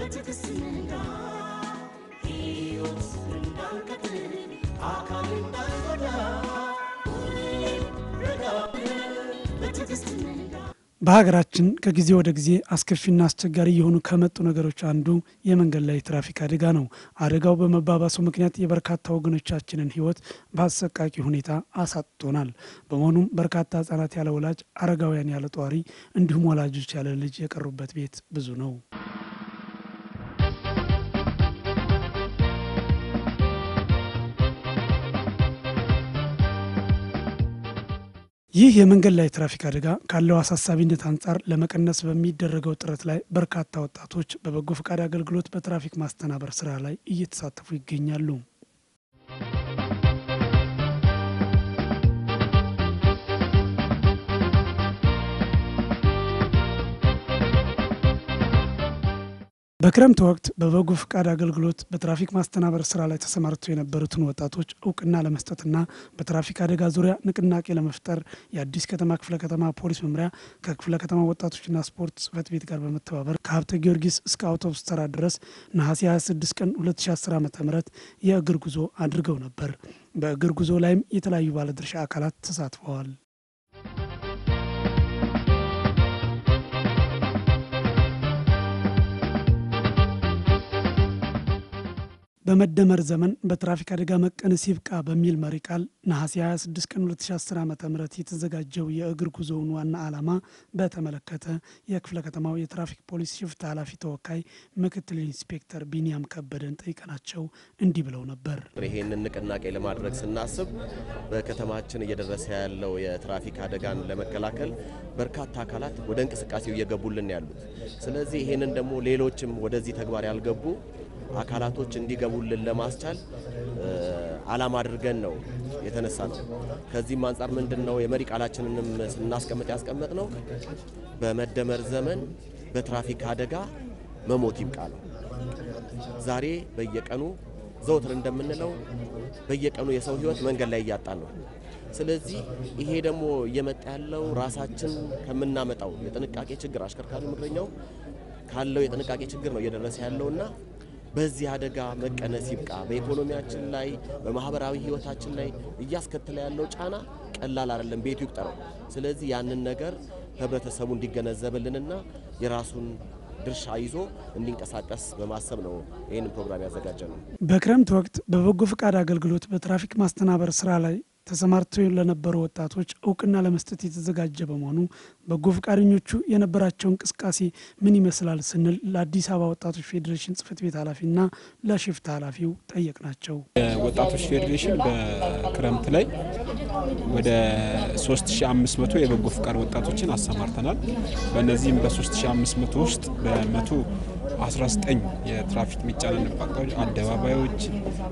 በትዕግስት ንዳ ሕይወት እንዳንቀጥል አካል እንዳንጎዳ ሁሌም ረጋ ብለን በትዕግስት ንዳ በሀገራችን ከጊዜ ወደ ጊዜ አስከፊና አስቸጋሪ የሆኑ ከመጡ ነገሮች አንዱ የመንገድ ላይ ትራፊክ አደጋ ነው። አደጋው በመባባሱ ምክንያት የበርካታ ወገኖቻችንን ሕይወት በአሰቃቂ ሁኔታ አሳጥቶናል። በመሆኑም በርካታ ሕጻናት ያለ ወላጅ፣ አረጋውያን ያለ ጧሪ እንዲሁም ወላጆች ያለ ልጅ የቀሩበት ቤት ብዙ ነው። ይህ የመንገድ ላይ ትራፊክ አደጋ ካለው አሳሳቢነት አንጻር ለመቀነስ በሚደረገው ጥረት ላይ በርካታ ወጣቶች በበጎ ፈቃድ አገልግሎት በትራፊክ ማስተናበር ስራ ላይ እየተሳተፉ ይገኛሉ። በክረምት ወቅት በበጎ ፈቃድ አገልግሎት በትራፊክ ማስተናበር ስራ ላይ ተሰማርተው የነበሩትን ወጣቶች እውቅና ለመስጠትና በትራፊክ አደጋ ዙሪያ ንቅናቄ ለመፍጠር የአዲስ ከተማ ክፍለ ከተማ ፖሊስ መምሪያ ከክፍለ ከተማ ወጣቶችና ስፖርት ጽህፈት ቤት ጋር በመተባበር ከሀብተ ጊዮርጊስ እስከ አውቶቡስ ተራ ድረስ ነሐሴ 26 ቀን 2010 ዓ ም የእግር ጉዞ አድርገው ነበር። በእግር ጉዞ ላይም የተለያዩ ባለድርሻ አካላት ተሳትፈዋል። በመደመር ዘመን በትራፊክ አደጋ መቀነስ ይብቃ በሚል መሪ ቃል ነሐሴ 26 ቀን 2010 ዓ ም የተዘጋጀው የእግር ጉዞውን ዋና ዓላማ በተመለከተ የክፍለ ከተማው የትራፊክ ፖሊስ ሽፍታ ኃላፊ ተወካይ ምክትል ኢንስፔክተር ቢኒያም ከበደን ጠይቀናቸው እንዲህ ብለው ነበር። ይሄንን ንቅናቄ ለማድረግ ስናስብ በከተማችን እየደረሰ ያለው የትራፊክ አደጋን ለመከላከል በርካታ አካላት ወደ እንቅስቃሴው እየገቡልን ያሉት። ስለዚህ ይሄንን ደግሞ ሌሎችም ወደዚህ ተግባር ያልገቡ አካላቶች እንዲገቡልን ለማስቻል ዓላማ አድርገን ነው የተነሳ ነው። ከዚህም አንጻር ምንድን ነው የመሪ ቃላችንንም ስናስቀምጥ ያስቀመጥ ነው በመደመር ዘመን በትራፊክ አደጋ መሞት ይብቃ ነው። ዛሬ በየቀኑ ዘውትር እንደምንለው በየቀኑ የሰው ሕይወት መንገድ ላይ እያጣን ነው። ስለዚህ ይሄ ደግሞ እየመጣ ያለው ራሳችን ከምናመጣው የጥንቃቄ ችግር አሽከርካሪ ምድረኛው ካለው የጥንቃቄ ችግር ነው እየደረሰ ያለውና በዚህ አደጋ መቀነስ ይብቃ። በኢኮኖሚያችን ላይ በማህበራዊ ህይወታችን ላይ እያስከተለ ያለው ጫና ቀላል አይደለም፣ ቤቱ ይቁጠረው። ስለዚህ ያንን ነገር ህብረተሰቡ እንዲገነዘብልንና የራሱን ድርሻ ይዞ እንዲንቀሳቀስ በማሰብ ነው ይህንን ፕሮግራም ያዘጋጀ ነው። በክረምት ወቅት በበጎ ፈቃድ አገልግሎት በትራፊክ ማስተናበር ስራ ላይ ተሰማርተው ለነበሩ ወጣቶች እውቅና ለመስጠት የተዘጋጀ በመሆኑ በጎ ፈቃደኞቹ የነበራቸው እንቅስቃሴ ምን ይመስላል ስንል ለአዲስ አበባ ወጣቶች ፌዴሬሽን ጽህፈት ቤት ኃላፊና ለሽፍታ ኃላፊው ጠየቅናቸው። ወጣቶች ፌዴሬሽን በክረምት ላይ ወደ 3500 የበጎ ፈቃድ ወጣቶችን አሰማርተናል። በእነዚህም በ3500 ውስጥ በመቶ 19 የትራፊክ የሚጫነንባቸው አደባባዮች፣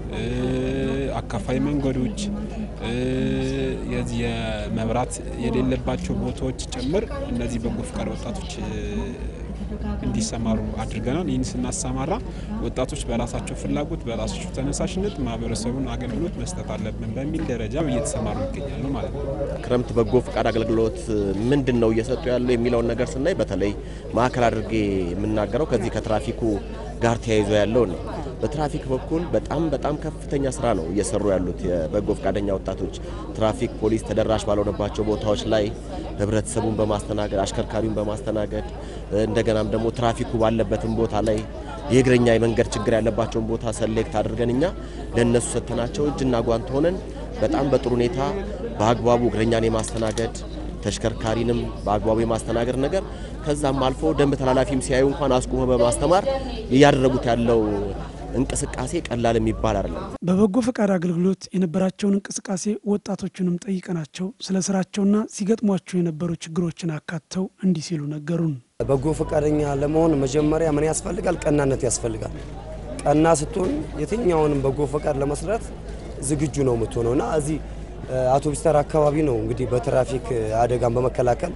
አካፋይ መንገዶች፣ የዚህ የመብራት የሌለባቸው ቦታዎች ጭምር እነዚህ በጎ ፈቃድ ወጣቶች እንዲሰማሩ አድርገናል። ይህን ስናሰማራ ወጣቶች በራሳቸው ፍላጎት በራሳቸው ተነሳሽነት ማህበረሰቡን አገልግሎት መስጠት አለብን በሚል ደረጃ እየተሰማሩ ይገኛሉ ማለት ነው። ክረምት በጎ ፈቃድ አገልግሎት ምንድን ነው እየሰጡ ያለው የሚለውን ነገር ስናይ በተለይ ማዕከል አድርጌ የምናገረው ከዚህ ከትራፊኩ ጋር ተያይዞ ያለው ነው። በትራፊክ በኩል በጣም በጣም ከፍተኛ ስራ ነው እየሰሩ ያሉት የበጎ ፈቃደኛ ወጣቶች። ትራፊክ ፖሊስ ተደራሽ ባልሆነባቸው ቦታዎች ላይ ህብረተሰቡን በማስተናገድ አሽከርካሪውን በማስተናገድ እንደገናም ደግሞ ትራፊኩ ባለበትም ቦታ ላይ የእግረኛ የመንገድ ችግር ያለባቸውን ቦታ ሰሌክት አድርገን እኛ ለእነሱ ሰጥተናቸው እጅና ጓንት ሆነን በጣም በጥሩ ሁኔታ በአግባቡ እግረኛን የማስተናገድ ተሽከርካሪንም በአግባቡ የማስተናገድ ነገር ከዛም አልፎ ደንብ ተላላፊም ሲያዩ እንኳን አስቁመ በማስተማር እያደረጉት ያለው እንቅስቃሴ ቀላል የሚባል አይደለም። በበጎ ፈቃድ አገልግሎት የነበራቸውን እንቅስቃሴ ወጣቶቹንም ጠይቀናቸው ስለ ስራቸውና ሲገጥሟቸው የነበሩ ችግሮችን አካተው እንዲህ ሲሉ ነገሩን። በጎ ፈቃደኛ ለመሆን መጀመሪያ ምን ያስፈልጋል? ቀናነት ያስፈልጋል። ቀና ስትሆን የትኛውንም በጎ ፈቃድ ለመስራት ዝግጁ ነው የምትሆነው እና እዚህ አውቶቡስ ተራ አካባቢ ነው እንግዲህ በትራፊክ አደጋን በመከላከል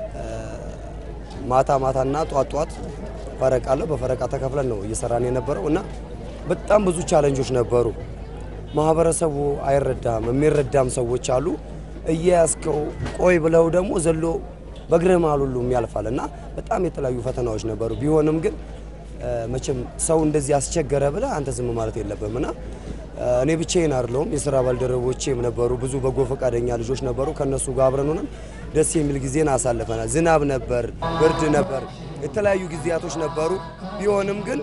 ማታ ማታና ጧት ጧት ፈረቃ አለው። በፈረቃ ተከፍለን ነው እየሰራን የነበረው እና በጣም ብዙ ቻለንጆች ነበሩ። ማህበረሰቡ አይረዳም፣ የሚረዳም ሰዎች አሉ። እየያዝከው ቆይ ብለው ደግሞ ዘሎ በእግርህ መሃል ሁሉም ያልፋል እና በጣም የተለያዩ ፈተናዎች ነበሩ። ቢሆንም ግን መቼም ሰው እንደዚህ አስቸገረ ብለህ አንተ ዝም ማለት የለብም እና እኔ ብቻዬን አይደለሁም። የስራ ባልደረቦቼም ነበሩ፣ ብዙ በጎ ፈቃደኛ ልጆች ነበሩ። ከነሱ ጋር አብረን ሆነን ደስ የሚል ጊዜን አሳልፈናል። ዝናብ ነበር፣ ብርድ ነበር፣ የተለያዩ ጊዜያቶች ነበሩ። ቢሆንም ግን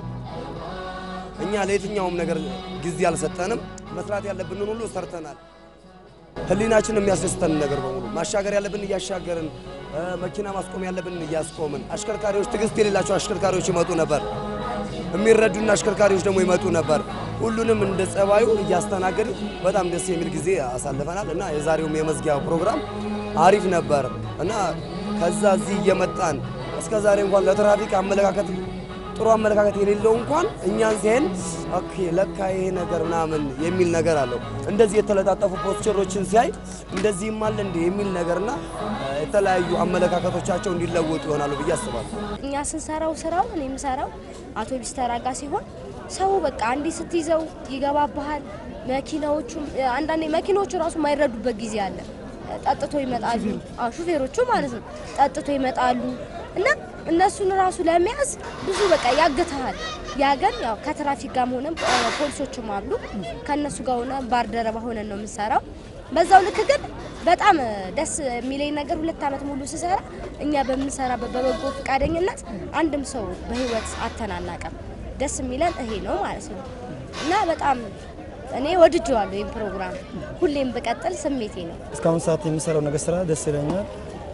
እኛ ለየትኛውም ነገር ጊዜ አልሰጠንም። መስራት ያለብንን ሁሉ ሰርተናል። ህሊናችን የሚያስደስተን ነገር በሙሉ ማሻገር ያለብን እያሻገርን፣ መኪና ማስቆም ያለብን እያስቆምን፣ አሽከርካሪዎች ትዕግስት የሌላቸው አሽከርካሪዎች ይመጡ ነበር። የሚረዱና አሽከርካሪዎች ደግሞ ይመጡ ነበር። ሁሉንም እንደ ጸባዩ እያስተናገድን በጣም ደስ የሚል ጊዜ አሳልፈናል እና የዛሬውም የመዝጊያ ፕሮግራም አሪፍ ነበር እና ከዛ እዚህ እየመጣን እስከ ዛሬ እንኳን ለትራፊክ አመለካከት ጥሩ አመለካከት የሌለው እንኳን እኛን ሲያይን ኦኬ ለካ ይሄ ነገር ምናምን የሚል ነገር አለው። እንደዚህ የተለጣጠፉ ፖስቸሮችን ሲያይ እንደዚህም አለ እንዴ የሚል ነገርና የተለያዩ አመለካከቶቻቸው እንዲለወጡ ይሆናሉ ብዬ አስባለሁ። እኛ ስንሰራው ስራው እኔ የምሰራው አውቶቢስ ተራጋ ሲሆን ሰው በቃ አንዴ ስትይዘው ይገባብሃል። መኪናዎቹ አንዳንዴ መኪናዎቹ ራሱ የማይረዱበት ጊዜ አለ። ጠጥቶ ይመጣሉ። አዎ ሹፌሮቹ ማለት ነው። ጠጥቶ ይመጣሉ እና እነሱን ራሱ ለመያዝ ብዙ በቃ ያግተሃል። ያገን ያው ከትራፊክ ጋር ሆነን ፖሊሶችም አሉ ከእነሱ ጋር ሆነ ባርደረባ ሆነን ነው የምንሰራው። በዛው ልክ ግን በጣም ደስ የሚለኝ ነገር ሁለት ዓመት ሙሉ ስሰራ እኛ በምንሰራበት በበጎ ፈቃደኝነት አንድም ሰው በህይወት አተናናቀም። ደስ የሚለን ይሄ ነው ማለት ነው እና በጣም እኔ ወድጀዋለሁ። ይህን ፕሮግራም ሁሌም ብቀጥል ስሜቴ ነው። እስካሁን ሰዓት የሚሰራው ነገር ስራ ደስ ይለኛል።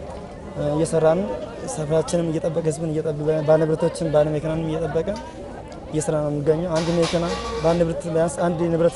እየሰራን ሰፈራችንም እየጠበቀ ህዝብን እየጠበቀ ባለንብረቶችን ባለ መኪናንም እየጠበቀ እየሰራ ነው የሚገኘው። አንድ መኪና በአንድ ንብረት ቢያንስ አንድ ንብረት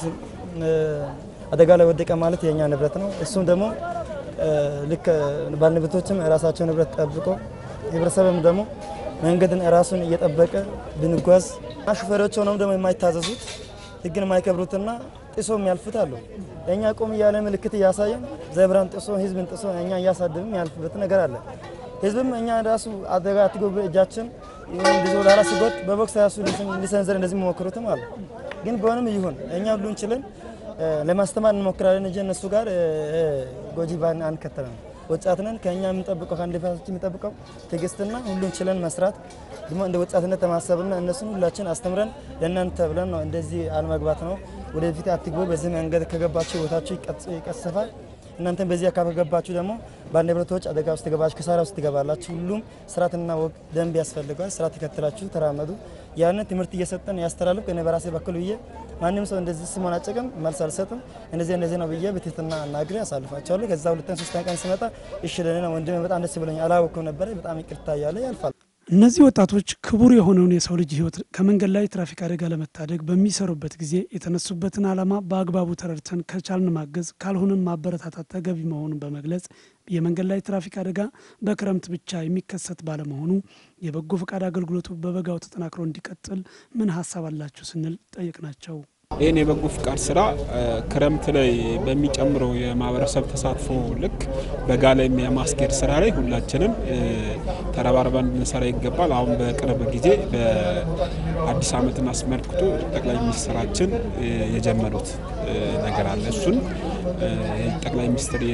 አደጋ ላይ ወደቀ ማለት የእኛ ንብረት ነው። እሱም ደግሞ ልክ ባለንብረቶችም የራሳቸው ንብረት ጠብቆ ህብረተሰብም ደግሞ መንገድን ራሱን እየጠበቀ ብንጓዝ ሹፌሮች ሆነው ደግሞ የማይታዘዙት ህግን የማይከብሩትና ጥሶ የሚያልፉት አሉ። እኛ ቆም እያለ ምልክት እያሳየን ዘብራን ጥሶ ህዝብን ጥሶ እኛ እያሳደብም ያልፍበት ነገር አለ። ህዝብም እኛ ራሱ አደጋ አትጎብ እጃችን ብዙ ላላ ሲጎጥ በቦክስ ራሱ ሊሰንዘር እንደዚህ የሚሞክሩትም አሉ። ግን ቢሆንም ይሁን እኛ ሁሉን ችለን ለማስተማር እንሞክራለን እንጂ እነሱ ጋር ጎጂ ባን አንከተልም። ወጣት ነን። ከእኛ የምንጠብቀው ከአንድ ፋቶች የሚጠብቀው ትዕግስትና ሁሉን ችለን መስራት ደግሞ እንደ ወጣትነት ተማሰብና እነሱን ሁላችን አስተምረን ለእናንተ ብለን ነው እንደዚህ አልመግባት ነው። ወደፊት አትግቡ፣ በዚህ መንገድ ከገባችሁ ህይወታችሁ ይቀሰፋል። እናንተም በዚህ አካባቢ ከገባችሁ ደግሞ ባለንብረቶች አደጋ ውስጥ ትገባችሁ፣ ክሳራ ውስጥ ትገባላችሁ። ሁሉም ስርዓትና ወግ ደንብ ያስፈልገዋል። ስርዓት ተከትላችሁ ተራመዱ። ያንን ትምህርት እየሰጠን ያስተላልፍ። እኔ በራሴ በኩል ብዬ ማንም ሰው እንደዚህ ስሞን አጨቅም መልስ አልሰጥም። እንደዚህ እንደዚህ ነው ብዬ በትህትና አናግሬ አሳልፋቸዋለሁ። ከዛ ሁለተኛ ሶስተኛ ቀን ስመጣ እሺ ለኔ ነው ወንድሜ በጣም ደስ ብሎኛል፣ አላወቅኩም ነበረ፣ በጣም ይቅርታ እያለ ያልፋል። እነዚህ ወጣቶች ክቡር የሆነውን የሰው ልጅ ሕይወት ከመንገድ ላይ ትራፊክ አደጋ ለመታደግ በሚሰሩበት ጊዜ የተነሱበትን ዓላማ በአግባቡ ተረድተን ከቻልን ማገዝ ካልሆነን ማበረታታት ተገቢ መሆኑን በመግለጽ የመንገድ ላይ ትራፊክ አደጋ በክረምት ብቻ የሚከሰት ባለመሆኑ የበጎ ፈቃድ አገልግሎቱ በበጋው ተጠናክሮ እንዲቀጥል ምን ሀሳብ አላችሁ ስንል ጠየቅናቸው። ይህን የበጎ ፍቃድ ስራ ክረምት ላይ በሚጨምረው የማህበረሰብ ተሳትፎ ልክ በጋ ላይ የማስኬድ ስራ ላይ ሁላችንም ተረባርበን ልንሰራ ይገባል። አሁን በቅርብ ጊዜ በአዲስ ዓመትን አስመልክቶ ጠቅላይ ሚኒስትራችን የጀመሩት ነገር አለ። እሱን ጠቅላይ ሚኒስትር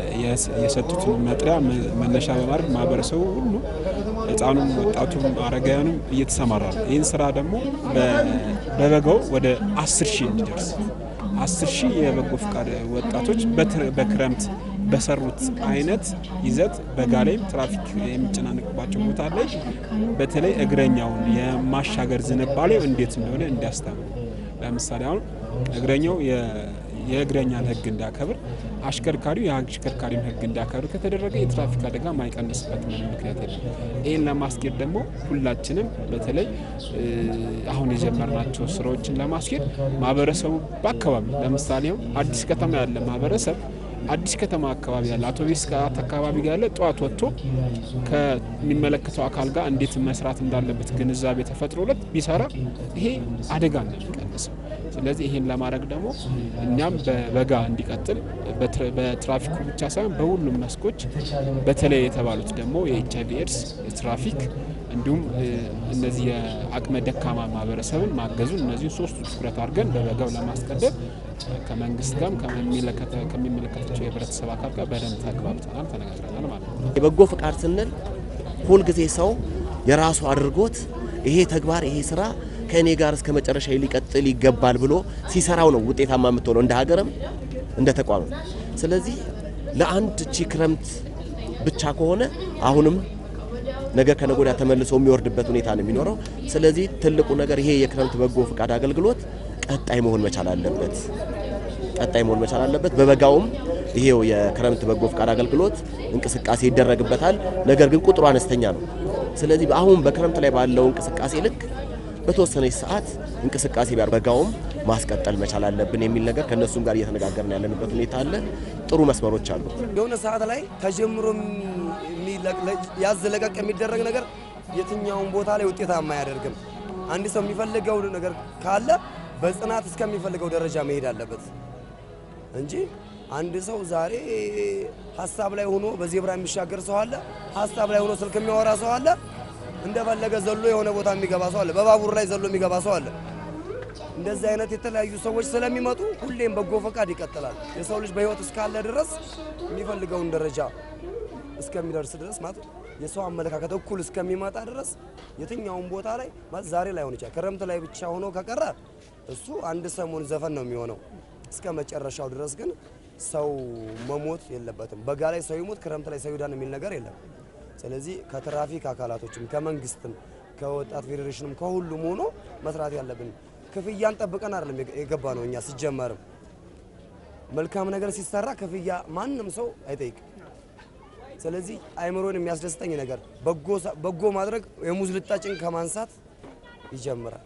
የሰጡትን መጥሪያ መነሻ በማድረግ ማህበረሰቡ ሁሉ ህፃኑም፣ ወጣቱም፣ አረጋውያኑም እየተሰማራ ነው። ይህን ስራ ደግሞ በበጋው ወደ አስር ሺህ እንዲደርስ አስር ሺህ የበጎ ፍቃድ ወጣቶች በክረምት በሰሩት አይነት ይዘት በጋ ላይም ትራፊክ የሚጨናነቅባቸው ቦታ ላይ በተለይ እግረኛውን የማሻገር ዝንባሌው እንዴት እንደሆነ እንዲያስተምሩ ለምሳሌ አሁን እግረኛው የእግረኛን ህግ እንዲያከብር አሽከርካሪው የአሽከርካሪውን ህግ እንዲያከብር ከተደረገ የትራፊክ አደጋ ማይቀንስበት ምንም ምክንያት የለም። ይህን ለማስኬድ ደግሞ ሁላችንም በተለይ አሁን የጀመርናቸው ስራዎችን ለማስኬድ ማህበረሰቡ በአካባቢ ለምሳሌ አዲስ ከተማ ያለ ማህበረሰብ አዲስ ከተማ አካባቢ ያለ አውቶቢስ አካባቢ ጋር ያለ ጠዋት ወጥቶ ከሚመለከተው አካል ጋር እንዴት መስራት እንዳለበት ግንዛቤ ተፈጥሮለት ቢሰራ ይሄ አደጋ ነው የሚቀንሰው። ስለዚህ ይህን ለማድረግ ደግሞ እኛም በበጋ እንዲቀጥል በትራፊኩ ብቻ ሳይሆን በሁሉም መስኮች በተለይ የተባሉት ደግሞ የኤች አይቪ ኤድስ፣ የትራፊክ እንዲሁም እነዚህ የአቅመ ደካማ ማህበረሰብን ማገዙን እነዚህ ሶስቱ ትኩረት አድርገን በበጋው ለማስቀደም ከመንግስት ጋርም ከሚመለከታቸው የህብረተሰብ አካል ጋር በደንብ ተግባብተናል፣ ተነጋግረናል ማለት ነው። የበጎ ፍቃድ ስንል ሁልጊዜ ሰው የራሱ አድርጎት ይሄ ተግባር ይሄ ስራ ከእኔ ጋር እስከ መጨረሻ ሊቀጥል ይገባል ብሎ ሲሰራው ነው ውጤታማ የምትሆነው እንደ ሀገርም እንደ ተቋምም። ስለዚህ ለአንድ ቺ ክረምት ብቻ ከሆነ አሁንም ነገ ከነገ ወዲያ ተመልሶ የሚወርድበት ሁኔታ ነው የሚኖረው። ስለዚህ ትልቁ ነገር ይሄ የክረምት በጎ ፈቃድ አገልግሎት ቀጣይ መሆን መቻል አለበት። ቀጣይ መሆን መቻል አለበት። በበጋውም ይሄው የክረምት በጎ ፈቃድ አገልግሎት እንቅስቃሴ ይደረግበታል። ነገር ግን ቁጥሩ አነስተኛ ነው። ስለዚህ አሁን በክረምት ላይ ባለው እንቅስቃሴ ልክ በተወሰነች ሰዓት እንቅስቃሴ ቢያር በጋውም ማስቀጠል መቻል አለብን የሚል ነገር ከእነሱም ጋር እየተነጋገርን ያለንበት ሁኔታ አለ። ጥሩ መስመሮች አሉ። የሆነ ሰዓት ላይ ተጀምሮ ያዝ ለቀቅ የሚደረግ ነገር የትኛውን ቦታ ላይ ውጤታማ አያደርግም። አንድ ሰው የሚፈልገው ነገር ካለ በጽናት እስከሚፈልገው ደረጃ መሄድ አለበት እንጂ አንድ ሰው ዛሬ ሀሳብ ላይ ሆኖ በዜብራ የሚሻገር ሰው አለ። ሀሳብ ላይ ሆኖ ስልክ የሚያወራ ሰው አለ። እንደፈለገ ዘሎ የሆነ ቦታ የሚገባ ሰው አለ። በባቡር ላይ ዘሎ የሚገባ ሰው አለ። እንደዚህ አይነት የተለያዩ ሰዎች ስለሚመጡ ሁሌም በጎ ፈቃድ ይቀጥላል። የሰው ልጅ በህይወት እስካለ ድረስ የሚፈልገውን ደረጃ እስከሚደርስ ድረስ ማለት የሰው አመለካከት እኩል እስከሚመጣ ድረስ የትኛውን ቦታ ላይ ማለት ዛሬ ላይ ሆን ይችላል። ክረምት ላይ ብቻ ሆኖ ከቀረ እሱ አንድ ሰሞን ዘፈን ነው የሚሆነው። እስከ መጨረሻው ድረስ ግን ሰው መሞት የለበትም። በጋ ላይ ሰው ይሞት፣ ክረምት ላይ ሰው ይዳን የሚል ነገር የለም። ስለዚህ ከትራፊክ አካላቶችም ከመንግስትም ከወጣት ፌዴሬሽንም ከሁሉም ሆኖ መስራት ያለብን ክፍያን ጠብቀን አይደለም የገባ ነው። እኛ ሲጀመርም መልካም ነገር ሲሰራ ክፍያ ማንም ሰው አይጠይቅም። ስለዚህ አይምሮን የሚያስደስተኝ ነገር በጎ ማድረግ የሙዝ ልጣጭን ከማንሳት ይጀምራል።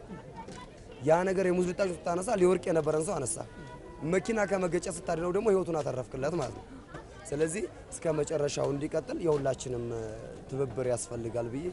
ያ ነገር የሙዝ ልጣጭን ስታነሳ ሊወርቅ የነበረን ሰው አነሳ። መኪና ከመገጨት ስታድነው ደግሞ ህይወቱን አተረፍክለት ማለት ነው። ስለዚህ እስከ መጨረሻው እንዲቀጥል የሁላችንም ትብብር ያስፈልጋል ብዬ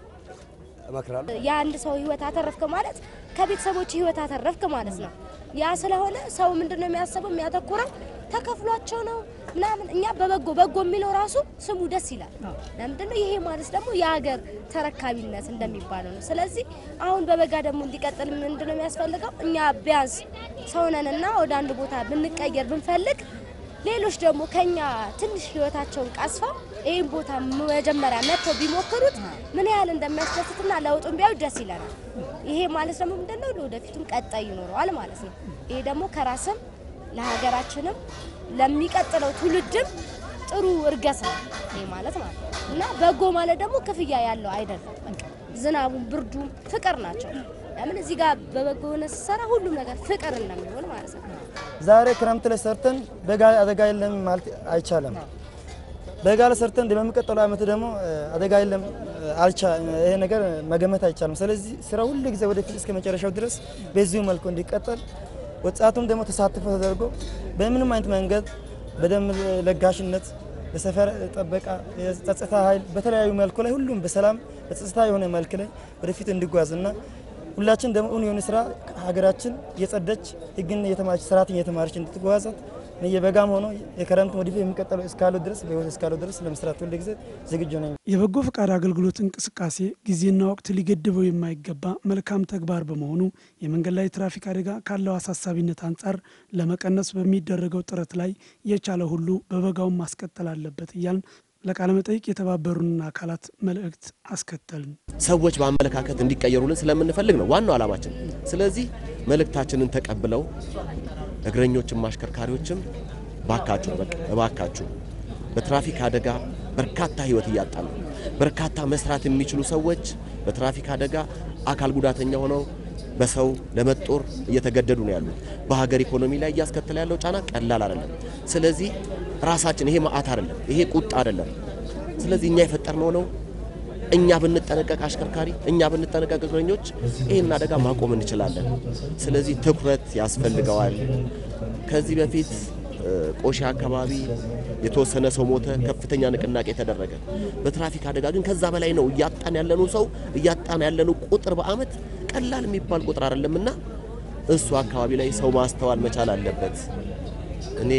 እመክራለሁ። የአንድ ሰው ህይወት አተረፍክ ማለት ከቤተሰቦች ህይወት አተረፍክ ማለት ነው። ያ ስለሆነ ሰው ምንድን ነው የሚያስበው የሚያተኩረው ተከፍሏቸው ነው ምናምን። እኛ በበጎ በጎ የሚለው ራሱ ስሙ ደስ ይላል። ለምንድን ነው ይሄ ማለት ደግሞ የሀገር ተረካቢነት እንደሚባለው ነው። ስለዚህ አሁን በበጋ ደግሞ እንዲቀጥል ምንድን ነው የሚያስፈልገው? እኛ ቢያንስ ሰውነንና ወደ አንድ ቦታ ብንቀየር ብንፈልግ ሌሎች ደግሞ ከኛ ትንሽ ህይወታቸውን ቀስፈው ይህን ቦታ መጀመሪያ መጥተው ቢሞክሩት ምን ያህል እንደሚያስደስትና ለውጡን ቢያዩ ደስ ይለናል። ይሄ ማለት ደግሞ ምንድነው ለወደፊቱም ቀጣይ ይኖረዋል ማለት ነው። ይሄ ደግሞ ከራስም ለሀገራችንም ለሚቀጥለው ትውልድም ጥሩ እርገት ነው ይሄ ማለት ማለት ነው እና በጎ ማለት ደግሞ ክፍያ ያለው አይደለም። በቃ ዝናቡም ብርዱም ፍቅር ናቸው። ለምን እዚህ ጋር በበጎ ሆነ ስትሰራ ሁሉም ነገር ፍቅር እንደሚሆን ማለት ነው። ዛሬ ክረምት ላይ ሰርተን በጋ አደጋ የለም ማለት አይቻልም። በጋ ላይ ሰርተን በሚቀጥለው ዓመት ደግሞ አደጋ የለም አልቻ ይሄ ነገር መገመት አይቻልም። ስለዚህ ስራ ሁሉ ጊዜ ወደፊት እስከ መጨረሻው ድረስ በዚሁ መልኩ እንዲቀጠል ወጣቱም ደግሞ ተሳትፎ ተደርጎ በምንም አይነት መንገድ በደንብ ለጋሽነት፣ በሰፈር ጥበቃ፣ የጸጥታ ኃይል በተለያዩ መልኩ ላይ ሁሉም በሰላም በጸጥታ የሆነ መልክ ላይ ወደፊት እንዲጓዝና ሁላችን ደግሞ እውን የሆነ ስራ ሀገራችን የጸደች ህግን የተማረች ስርዓትን የተማረች እንድትጓዛት የበጋም ሆኖ የክረምት ወደፊት የሚቀጥለው እስካለው ድረስ በህይወት እስካለው ድረስ ለመስራት ሁሉ ጊዜ ዝግጁ ነኝ። የበጎ ፈቃድ አገልግሎት እንቅስቃሴ ጊዜና ወቅት ሊገድበው የማይገባ መልካም ተግባር በመሆኑ የመንገድ ላይ ትራፊክ አደጋ ካለው አሳሳቢነት አንጻር ለመቀነስ በሚደረገው ጥረት ላይ የቻለ ሁሉ በበጋውን ማስቀጠል አለበት እያልን ለቃለ መጠይቅ የተባበሩንን አካላት መልእክት አስከተልን። ሰዎች በአመለካከት እንዲቀየሩልን ስለምንፈልግ ነው ዋናው ዓላማችን። ስለዚህ መልእክታችንን ተቀብለው እግረኞችም አሽከርካሪዎችም ባካችሁ በቃ እባካችሁ በትራፊክ አደጋ በርካታ ህይወት እያጣ ነው። በርካታ መስራት የሚችሉ ሰዎች በትራፊክ አደጋ አካል ጉዳተኛ ሆነው በሰው ለመጦር እየተገደዱ ነው ያሉት። በሀገር ኢኮኖሚ ላይ እያስከተለ ያለው ጫና ቀላል አይደለም። ስለዚህ ራሳችን ይሄ መዓት አይደለም፣ ይሄ ቁጣ አይደለም። ስለዚህ እኛ የፈጠርነው ነው። እኛ ብንጠነቀቅ አሽከርካሪ፣ እኛ ብንጠነቀቅ እግረኞች ይህን አደጋ ማቆም እንችላለን። ስለዚህ ትኩረት ያስፈልገዋል። ከዚህ በፊት ቆሼ አካባቢ የተወሰነ ሰው ሞተ፣ ከፍተኛ ንቅናቄ ተደረገ። በትራፊክ አደጋ ግን ከዛ በላይ ነው እያጣን ያለኑ ሰው እያጣን ያለኑ ቁጥር በአመት ቀላል የሚባል ቁጥር አይደለምና እሱ አካባቢ ላይ ሰው ማስተዋል መቻል አለበት። እኔ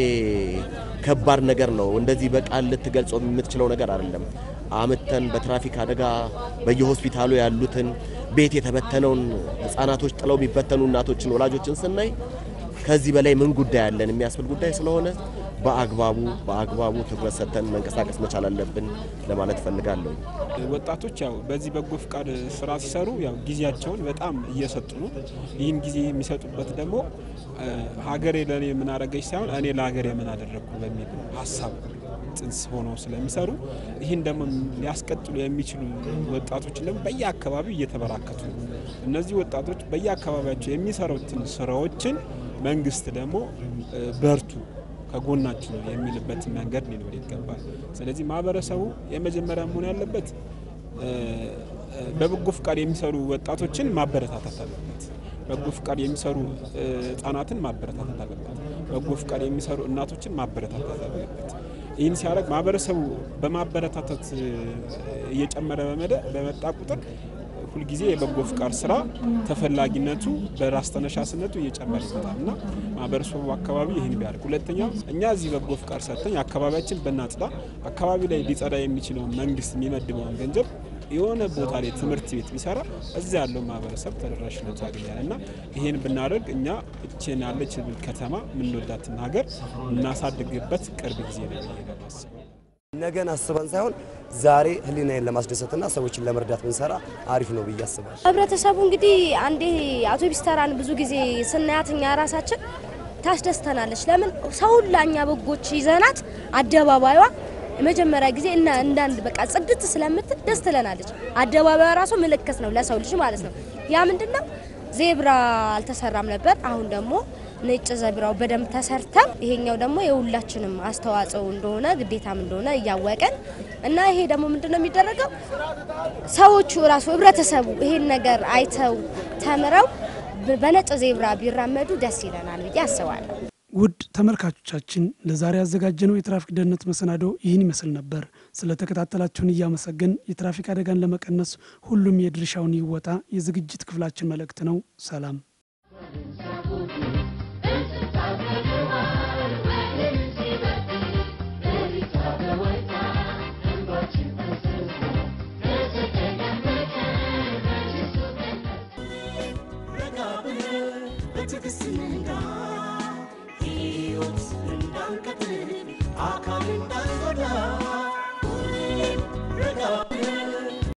ከባድ ነገር ነው። እንደዚህ በቃል ልትገልጸው የምትችለው ነገር አይደለም። አምተን በትራፊክ አደጋ በየሆስፒታሉ ያሉትን ቤት የተበተነውን ህጻናቶች ጥለው የሚበተኑ እናቶችን፣ ወላጆችን ስናይ ከዚህ በላይ ምን ጉዳይ አለን የሚያስብል ጉዳይ ስለሆነ በአግባቡ በአግባቡ ትኩረት ሰጥተን መንቀሳቀስ መቻል አለብን ለማለት እፈልጋለሁ። ወጣቶች ያው በዚህ በጎ ፍቃድ ስራ ሲሰሩ ያው ጊዜያቸውን በጣም እየሰጡ ነው። ይህን ጊዜ የሚሰጡበት ደግሞ ሀገሬ ለእኔ ምን አደረገች ሳይሆን እኔ ለሀገሬ ምን አደረግኩ በሚል ሀሳብ ጽንስ ሆነው ስለሚሰሩ ይህን ደግሞ ሊያስቀጥሉ የሚችሉ ወጣቶችን ደግሞ በየአካባቢው እየተበራከቱ ነው። እነዚህ ወጣቶች በየአካባቢያቸው የሚሰሩትን ስራዎችን መንግስት ደግሞ በርቱ ከጎናችሁ ነው የሚልበትን መንገድ ሊኖር ይገባል። ስለዚህ ማህበረሰቡ የመጀመሪያ መሆን ያለበት በበጎ ፍቃድ የሚሰሩ ወጣቶችን ማበረታታት አለበት። በጎ ፍቃድ የሚሰሩ ህጻናትን ማበረታታት አለበት። በጎ ፍቃድ የሚሰሩ እናቶችን ማበረታታት አለበት። ይህን ሲያደርግ ማህበረሰቡ በማበረታታት እየጨመረ በመጣ ቁጥር ሁልጊዜ የበጎ ፍቃድ ስራ ተፈላጊነቱ በራስ ተነሳሽነቱ እየጨመረ ይመጣል እና ማህበረሰቡ አካባቢ ይህን ቢያደርግ፣ ሁለተኛ እኛ እዚህ በጎ ፍቃድ ሰርተን አካባቢያችን በናጽዳ አካባቢ ላይ ሊጸዳ የሚችለውን መንግስት የሚመድበውን ገንዘብ የሆነ ቦታ ላይ ትምህርት ቤት ቢሰራ እዚያ ያለው ማህበረሰብ ተደራሽነቱ ያገኛል እና ይህን ብናደርግ እኛ እችን ያለች ከተማ የምንወዳትን ሀገር እናሳድግበት ቅርብ ጊዜ ነው ብዬ ነው የማስበው። ነገን አስበን ሳይሆን ዛሬ ህሊናዬን ለማስደሰትና ሰዎችን ለመርዳት ብንሰራ አሪፍ ነው ብዬ አስባለሁ። ህብረተሰቡ እንግዲህ አንዴ አውቶቢስ ተራን ብዙ ጊዜ ስናያት እኛ ራሳችን ታስደስተናለች። ለምን ሰው ሁላ እኛ በጎች ይዘናት አደባባይዋ የመጀመሪያ ጊዜ እና እንዳንድ በቃ ጽድት ስለምትል ደስ ትለናለች። አደባባዩ ራሱ ምልክት ነው ለሰው ልጅ ማለት ነው። ያ ምንድን ነው ዜብራ አልተሰራም ነበር። አሁን ደግሞ ነጭ ዘብራው በደንብ ተሰርተው ይሄኛው ደግሞ የሁላችንም አስተዋጽኦ እንደሆነ ግዴታም እንደሆነ እያወቀን እና ይሄ ደግሞ ምንድን ነው የሚደረገው ሰዎቹ ራሱ ህብረተሰቡ ይሄን ነገር አይተው ተምረው በነጭ ዜብራ ቢራመዱ ደስ ይለናል ብዬ አስባለሁ። ውድ ተመልካቾቻችን ለዛሬ ያዘጋጀነው የትራፊክ ደህንነት መሰናዶ ይህን ይመስል ነበር። ስለተከታተላችሁን እያመሰገን የትራፊክ አደጋን ለመቀነስ ሁሉም የድርሻውን ይወጣ የዝግጅት ክፍላችን መልእክት ነው። ሰላም። ረጋ ብለህ በትዕግስት ንጋ ሕይወት እንዳንቀጥል አካል እንዳን